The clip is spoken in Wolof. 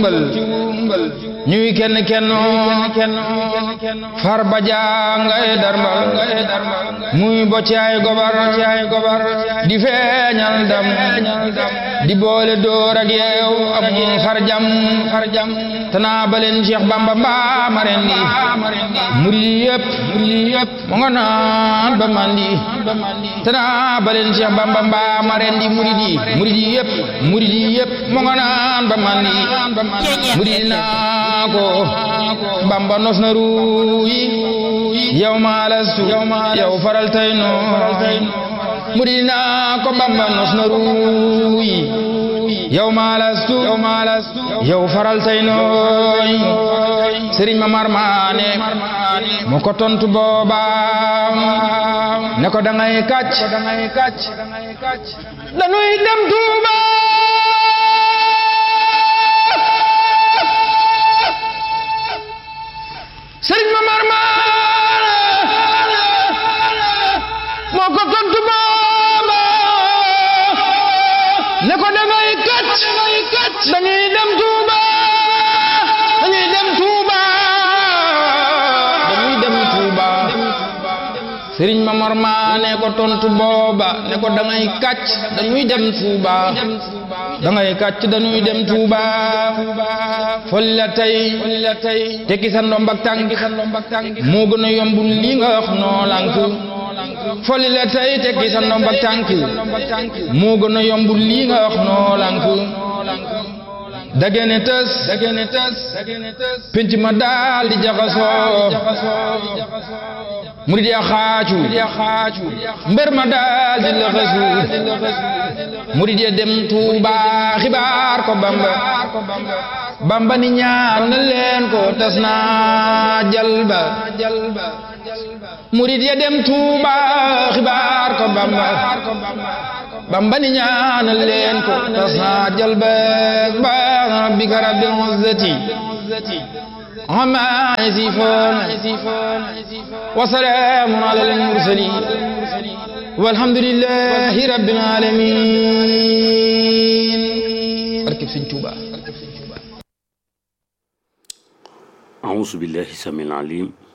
ñuy kenn kenn far ba jàngay darmal muy bocci ay gobar di feeñal dam di boole door ak yeew am xarjam tanaa baleen Cheikh Bamba mbaa maren di murid yëpp mu nga naan ba mandi tanaa baleen Cheikh Bamba mbaa maren di murid yi murid yi yëpp murid yi yëpp mu nga naan ba mandi murid naa ko Bamba nos na ruuyi yow maa lastu yow faral tay noo murid naa ko Bamba nos na ruuyi yow maa lastu yow faral tay nooy Sëriñ Mamar Maane mu ko tontu booba ne ko dangay kàcc dañuy dem Tuuba Sëriñ Mamar Maane moo ko tontu booba ne ko dangay kàcc dañuy dem Tuuba dañuy dem Tuuba dañuy dem Tuuba Sëriñ Mamar Maane ko tontu booba ne ko dangay kàcc dañuy dem Tuuba dangay kàcc dañuy dem Tuuba folli la tey tekki sa ndomb ak tànk moo gën a yomb li nga wax noo lànk folli la tey tekki sa ndomb ak tànk moo gën a yomb lii nga wax noo lànk dagene tës penc ma daal di jaxasoo murid ya xaacu mbër ma daal di lëxësu murid ya dem Tuuba xibaar ko Bamba Bamba ni ñaan na leen ko tas naa jalba murid ya dem Tuuba xibaar ko Bamba Bamba ni ñaan na leen ko tas naa jalba ba rabbika rabbil izzati amma yasifun wa salaamun alal mursalin walhamdulillahi rabbil alamin barkeb Sëñ Tuuba أعوذ بالله السميع العليم